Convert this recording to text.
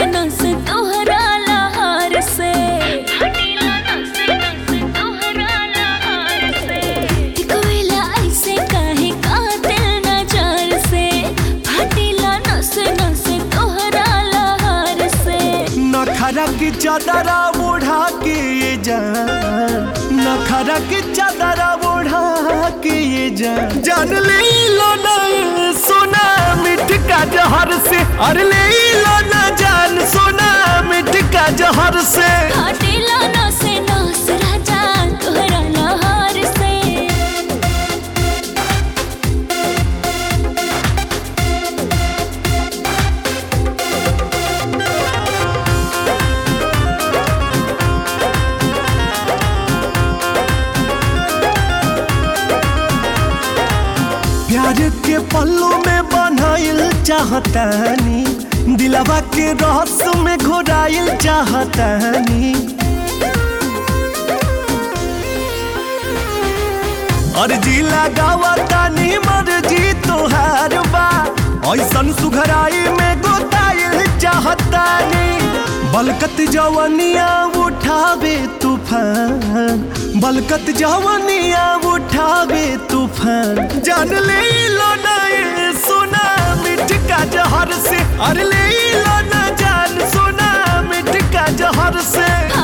नस तोहरा लहार से फाटेला नस नस तोहरा लहार से एक वेला ऐसे काहे कातिल नजर से फाटेला नस नस तोहरा लहार से नखरा की चादरा ओढ़ा के ये जान नखरा की चादरा ओढ़ा के ये जान जान ले लो ना सोना मिठ का जहर से अरे ले लो ना जान सोना मिठ का जहर से फाटेला नस नस राजा तोहरा लहार से प्यार के पल्लू में बनाइल चाहतानी दिलवा के रस में घोराइल चाहतानी अर्जी लगावा तानी मर्जी तोहार बा ऐसन सुघराई में गोताइल चाहतानी बलकत जवनिया उठावे तूफान बलकत जवनिया उठावे तूफान जान ले लो ना ये सोना मिठ का जहर से अरे ले लो ना जान सोना मिठ का जहर से